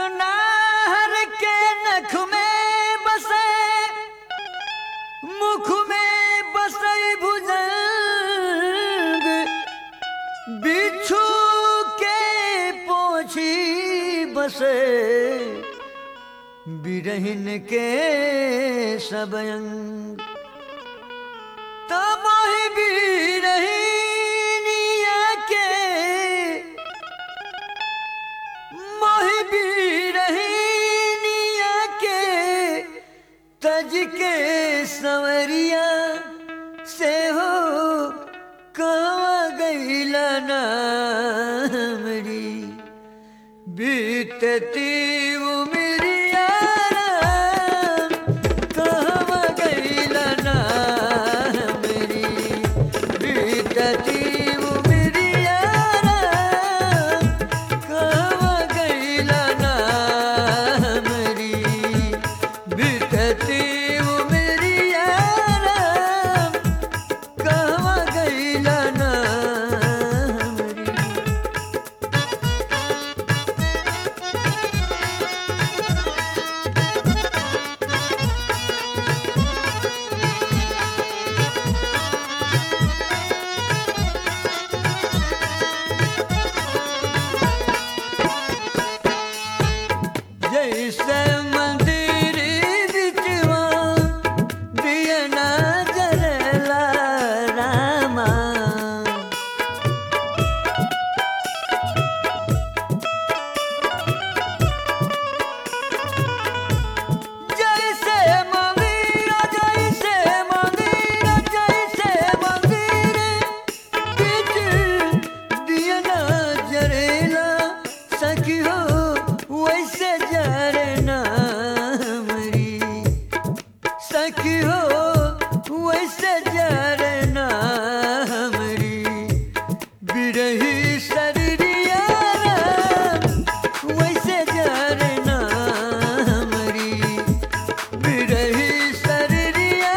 नाहर के नख में बसे मुख में बसई भुजंग बिच्छू के पोछी बसे बिरहिन के सबयंग तब ही बिरहिनिया के मोहि बिरहिनिया के तज के संवरिया से हो कहवा गईला नामरी बीतती उमरिया कहवा गईला नामरी बीतती उमरिया कहवा गईला नामरी बीतती उमरिया कहवा गईला नामरी जैसे मंदिर बिचवा दिया ना जरला रामा जैसे मंदिर जैसे मंदिर जैसे मंदिर बिच दिया ना जरेला सखी हो वैसे जरना मरी सखी हो वैसे जरना मरी बिरही शरीरिया वैसे जरना मरी बिरही शरीरिया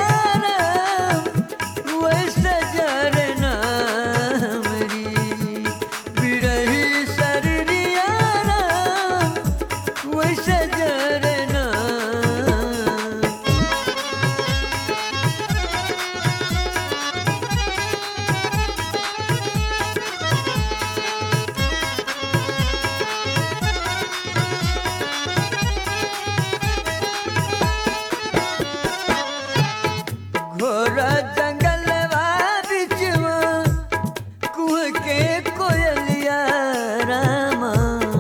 वैसे जरना मरी बिरही शरीरिया वैसे जरना घोरा जंगलवा बिचवा कुह के कोयलिया रामा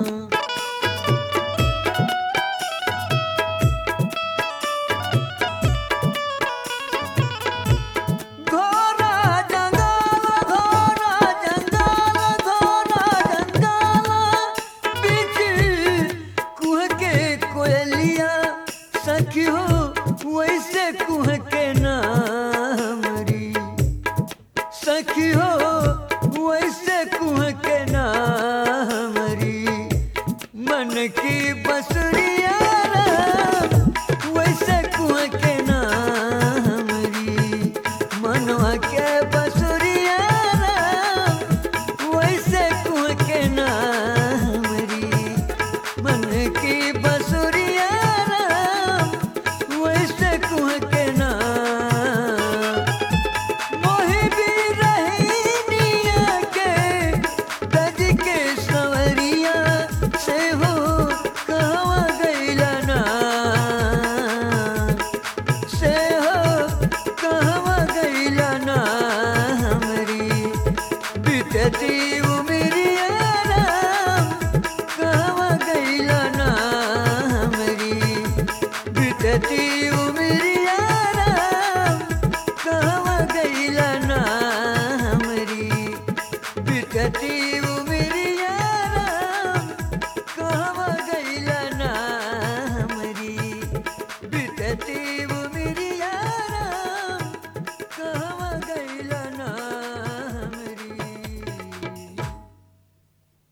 घोरा जंगल घोरा जंगल घोरा जंगल बिच कुह के कोयलिया सखी हो वैसे कुह के नामरी सखी हो वैसे कुह के नामरी मन की बसरी